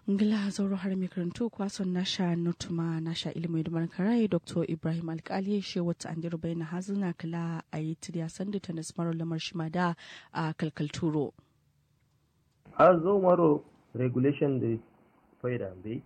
ngila zauro har mai karantu kwason nasha nutuma nasha ilimin da karai dr ibrahim alkali shi wata an dirbai na hazina kala a yi tiriya sanda ta nasmaro lamar shimada a kalkalturo a zo maro regulation da faida bai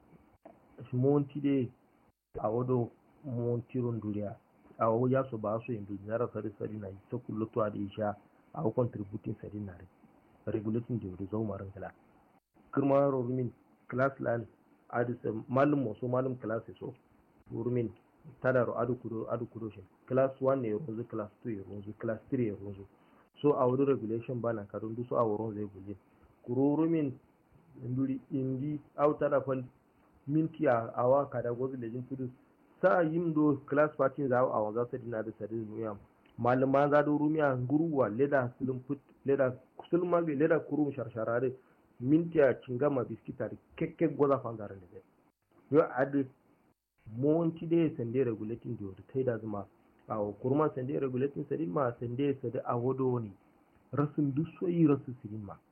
monti de a wado montiron duniya a wawo ya so ba so yin duniya sari sari na ta kullu to da isha a contributing sari na regulating da wuri zo maran kala kirma rumin class lan adu malum mo so malum class so rumin tada ro adu kudo adu kudo shin class 1 ne ronzu class 2 ne ronzu class 3 ne ronzu so a wuri regulation bana kadun du so a wurin zai guje kururumin nduri indi au tada fal minti a awa kada gozu da jin tudu sa yim do class party za a waza sa dina da sadin duniya malama za do rumiya nguruwa leda sulum put leda sulma leda kurum sharshara minti a cingama biskita da kekke goza fangaren da zai yo adi monti de sende regulating di wata taida zuma a kurma sende regulating sadin ma sende sade a wado ne rasin dusoyi rasu sidin ma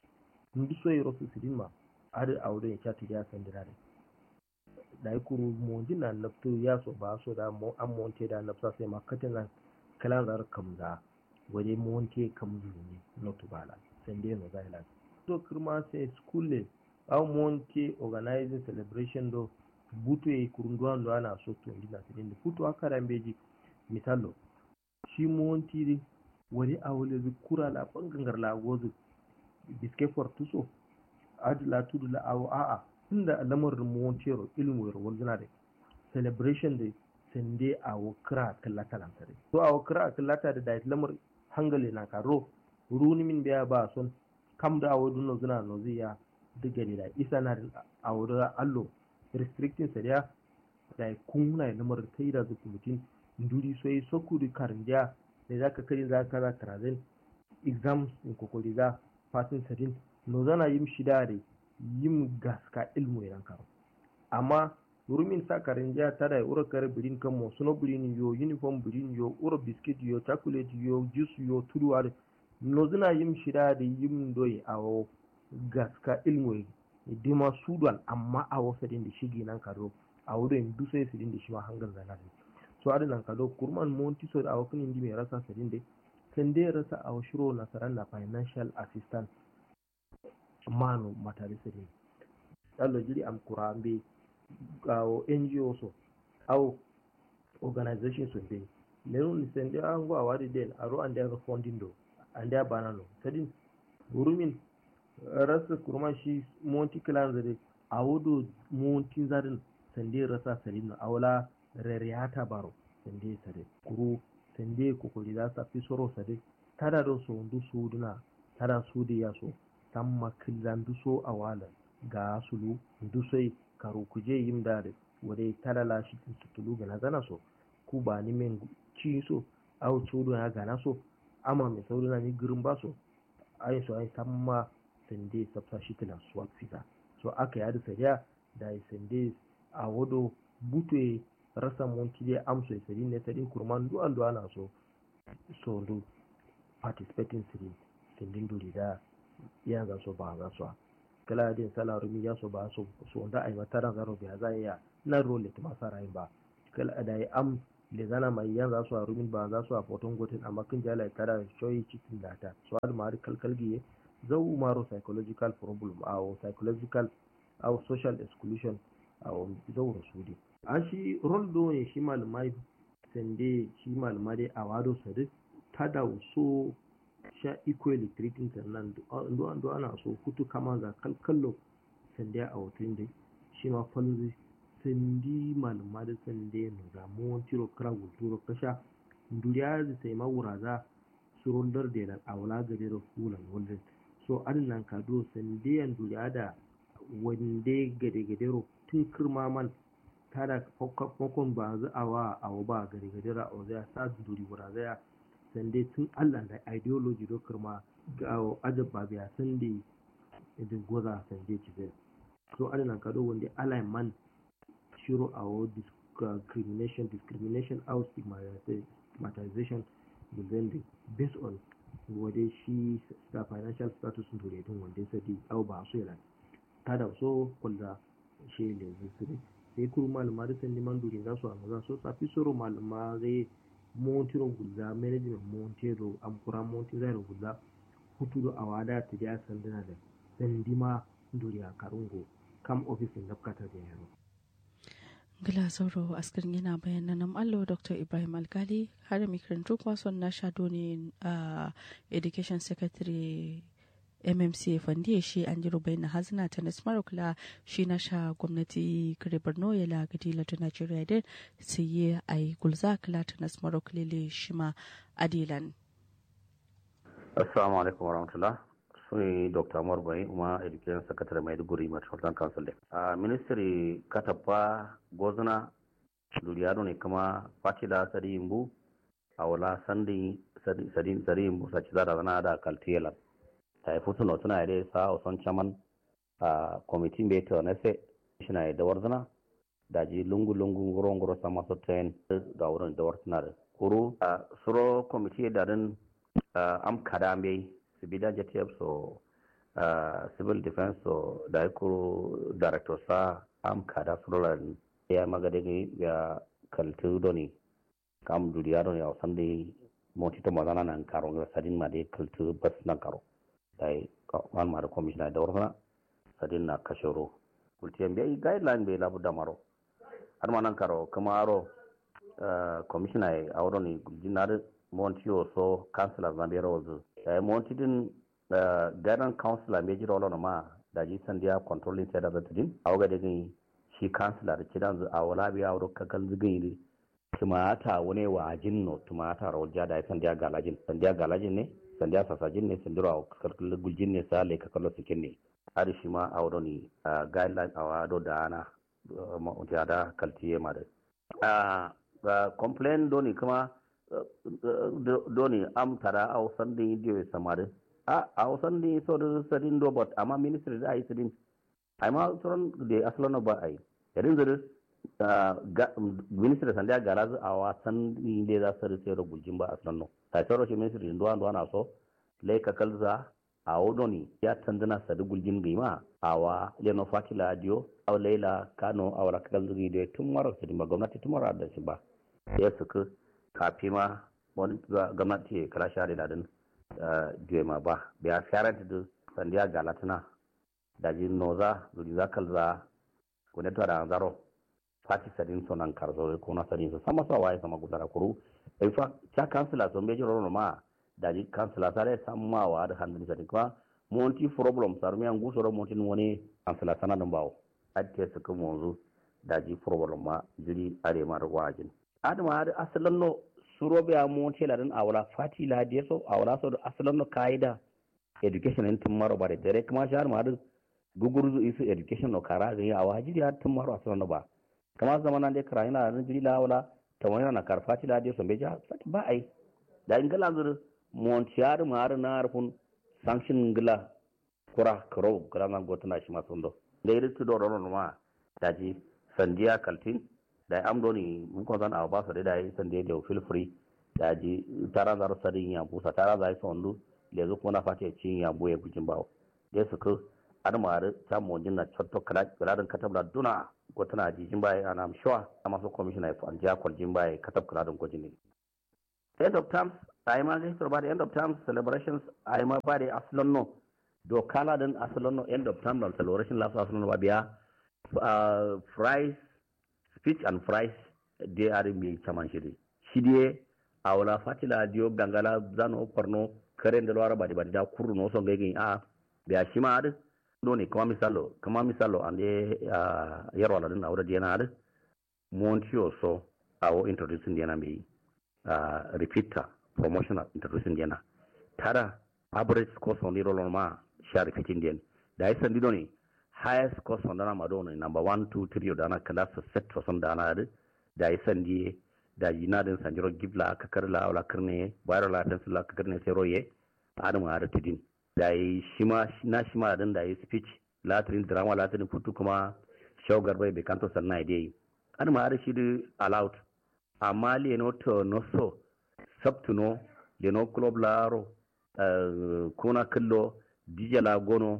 dusoyi rasu sidin ma adi a wado ya chati ya sende da da kuru monti na nafto ya so ba so da an monte da nafsa sai ma katin nan kalan zar kamza wade monte kamzu ne not bala sende no zailan to kirma sai school au monte organizing celebration do butu e kurunduwan do ana so to ndina sidin butu akara mbeji misalo shi monti wani a wani zikura la bangangar la gozu biske fortuso adla tudu la awo a'a tunda lamarin montero ilmu yar wanzuna da celebration da sende a wakira kallata lankare to a wakira kallata da da lamar hangale na karo runi min biya ba son kam da awo dunno zuna no ziya diga da isa na a wurin allo restricting sariya da kuna lamar kai da zuku mutum nduri soyi soku di karinja da za ka kari za ka za trazin exams in kokoli za fatin sadin no zana yim shida da yim gaska ilmu idan karo amma rumin sa karinja ta da ura kare birin kan mo suno birin yo uniform birin yo ura biskit yo chocolate yo juice yo tuduwa da no zana yim shida da yim doyi a gaska ilmu dima sudan amma a wasadin da shigi nan karo a wurin dusai sidin da shi ma hangar zanarin so adi nan kado kurman monti so a wakil indi mai rasa sadin dai kan dai rasa a shiro na saran na financial assistant manu matari sadin dallo jiri am kurambe gawo ngo so au organization so dai lenu ni sende an go awadi den aro an da funding do an da banano sadin gurumin rasa kurman shi monti clan zade a wudu monti zadin sande rasa sadin awla reriyata baro sende sade kuru sende kokoli za sa fi soro sade tada do so ndu suduna tada sudi ya so tamma killa ndu so awala ga sulu ndu sai karu kuje yim dare wade tada la shi tutulu ga nazana so ku ba ni men ci so aw sudu ya gana so ama me saurina ni girin ba so ai so ai tamma sende sabsa shi tana swap fita so aka yada sariya da sende a wado butwe rasa monti dai amso sari ne sari kurman du an ana so so do participating siri sindin duri da ya ga so ba ga so kala din sala rumi ya so ba so so da ai mata ran zaro biya zai ya na role ta masa rai ba kala da ai am le zana mai yan za su a rumin ba za su a foton gotin amma kin jala tara shoyi cikin data so al mari kalkalgiye zau maro psychological problem aw psychological aw social exclusion aw zau rasudi a shi roldo ne shi malamai sende shi malamai dai a wado sadi ta da so sha equally treating sannan ndo ando ana so kutu kama ga kalkallo sende a wutun dai shi ma falzi sendi malamai da sende no ga mon tiro kra gulturo kasha nduriya da sai ma wuraza surundar da nan awla gare da fulan wallin so adnan kado sende yan duriya da wande gade gadero tun kirma man tada kokon ba za a wa a ba gari gari ra o zai sa duri wura zai sande tun Allah da ideology do kirma ga ajab ba biya sande idin goza sande ci zai so ana nan kado wanda alai man shiro a wo discrimination discrimination out stigmatization da zai based on wade shi financial status dure din wanda sai au ba su yana tada so kulda shi le zuri sai kuru malama da sandi man duri za su amma so safi soro malama zai montiro gulza management montiro amkura monti zai gulza hutudo awada ta ja sandana da sandima duriya karungo kam ofisin nafkata da yaro Gila sauro askarin yana bayanan nan allo Dr. Ibrahim Alkali har makarantu kwason na shado ne a Education Secretary mmc fandiye shi an ji rubai na hazina ta nasmar kula shi na sha gwamnati kare borno ya lagadi lati nigeria din su yi a yi gulza kula ta nasmar kulele shi ma adilan assalamu alaikum warahmatullah suni dr amar bai kuma education secretary maiduguri metropolitan council a ministry katapa gozuna duriyado ne kuma fatila sadi imbu a wala sandi sadi imbu sa ci zara zana da kaltiyelan ta yi futu no tuna ide sa o son chaman a committee be to na se shina da warzana da ji lungu lungu ngoro ngoro sama so ten ga wurin da warzana da kuru a suro committee da din am kada me su bi da jtf so civil defense so da kuru director sa am kada suro lan ya magade ga kaltu doni kam duriya doni a sande moti to mazana nan karo ga sadin ma de kaltu bas nan karo dai wan mara commissioner da warfana sadin na kashoro kultiyan bai guideline bai labu damaro har ma nan karo kuma aro commissioner a wurin ni jinar monti so councilor na biyar wazu da monti din guidance councilor mai jira wala ma da ji san dia controlling sai da zata din a waga da gani shi councilor da kidan a wala biya wuro kakal zugin ne tumata wani wa jinno tumata rawja da san dia galajin san dia galajin ne sandiya sasajin ne sandiro a kalkal guljin ne sa le kakalo sikin ne har shi ma a wani guideline a wado da ana ma'utiya da kaltiye ma da complain doni kuma doni am tara a wasan da yi diyo samari a a wasan da yi so da sadin dobot amma ministry da a yi sadin a ma tsoron da asalana ba a yi yarin zuru ministry sandiya gara a wasan da za su rike da guljin ba asalano ta tsaro shi ministry ndo ando ana so lay ka kalza a wodoni ya tandana sadu guljin gima awa leno fatila dio aw leila kano awra kalza gi de tumaro sidi ma gwamnati tumaro da shi ba ya suka kafi ma wani gwamnati kala share da din diwe ma ba biya fiyaran da sandiya galatuna da ji noza zuri za kalza kune to da zaro fati sadin sonan karzo ko na sadin sama sa waye sama gudara kuru ifa cha kansila so mbeji rono ma daji kansila sare sammawa da hannun sa kuma monti problem sar mi angu soro monti woni kansila sana dum bawo atte su kuma wanzu daji problem ma jiri are mar wajin adama har asalan no suro be a monti la dan awla fati la de so awla so asalan no kaida education en tum maro bare dere kuma shar ma har gugurzu isu education no kara ga ya wajiri har tum maro asalan no ba kama zamana de kara ina ran jiri la wala tawani na karfati la de so beja ba ai da ingala zur montiyar mar na arfun sanction ngila kura karo kura na gotana shi masundo da iri tu doro no ma daji sandiya kaltin da am doni mun ko zan ba so da yi sandiya da feel free daji tara zar sadin ya busa tara zai sondu le zu kuma fate cin ya boye bujin bawo da su ko ar mar ta monjin na chotto kala kala katabla duna gotana jijin baye ana am sure amma so commissioner fa andiya kwaljin baye katab kala don gojin end of terms ai ma zai ba da end of terms celebrations ai ma ba da asalon no do kala din asalon no end of term no celebration last asalon ba biya fries speech and fries they are mi chaman shiri shidie awla fatila dio gangala zano porno karen da lora ba da da kuru no so ngegi a biya shima ad do ne kuma misalo kuma misalo ande yaro la din awda diana ad montio so awo introducing diana mi uh, repeater promotional introducing diana tara average score on the roll ma share repeating dian da isa ndido ni highest score on dana madona number 1 2 3 dana class set to son dana da da isa ndi da yina din sanjiro gibla ka karla wala karne bayro la tan sula ka karne sai roye adam ara tidin da yi shima na shima din da yi speech latrin drama latrin futu kuma shogar bai be kanto sanna dai adam ara shi allowed amma leno to no so sabtuno leno club laro uh, kuna kallo dijala gono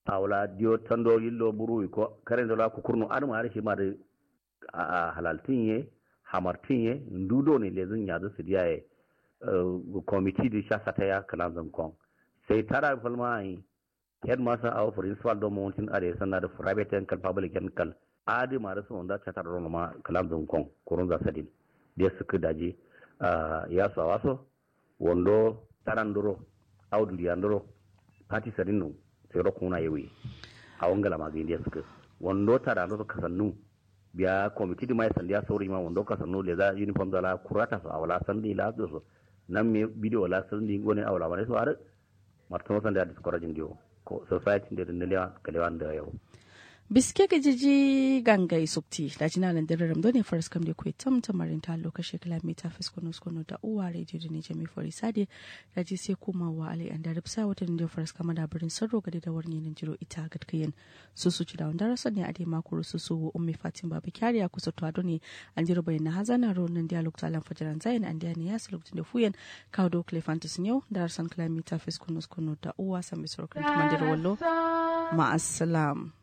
awla dio tando yillo buru ko kare la ku kurno adama are shi ma da a halaltin ye hamartin ye ndudo ne lezin ya da su diyaye committee da sha sata ya kalan zankon sai tara falma ai headmaster of principal do mountain are sanna da private and public and kal adi ma da su wanda ta tara ma kalan zankon kurun za sadin da suka daje ya su waso wondo taranduro audu yanduro pati sadinu sai ro kuna yewi a wangala ma gindi suka wondo taranduro kasannu biya committee mai sandiya sauri ma wondo kasannu le za uniform da la kurata so awala sandi la so nan me video la sandi gone awala ma so are martano sandi a discouraging dio ko society da dindiya kalewan da yau biske ga jiji gangai sukti da jina nan dare ramdo ne faras kam da kuwa tam tamarin ta lokaci kilomita fiskono skono da uwa radio da ne jami fari sade da ji sai kuma wa alai an da ripsa wata da faras kama da birin sarro gadi da warni nan jiro ita gatkayin su su ci da wanda rasa ne a dai makuru su su ummi fatin babu kyariya kusa to ado ne an jiro bayan na hazana ro nan dialog talan fajaran zayin an da ne ya su lokacin da fuyen kawo do klefantis yau da rasan kilomita fiskono skono da uwa sami sarkar kuma da wallo ma'assalam.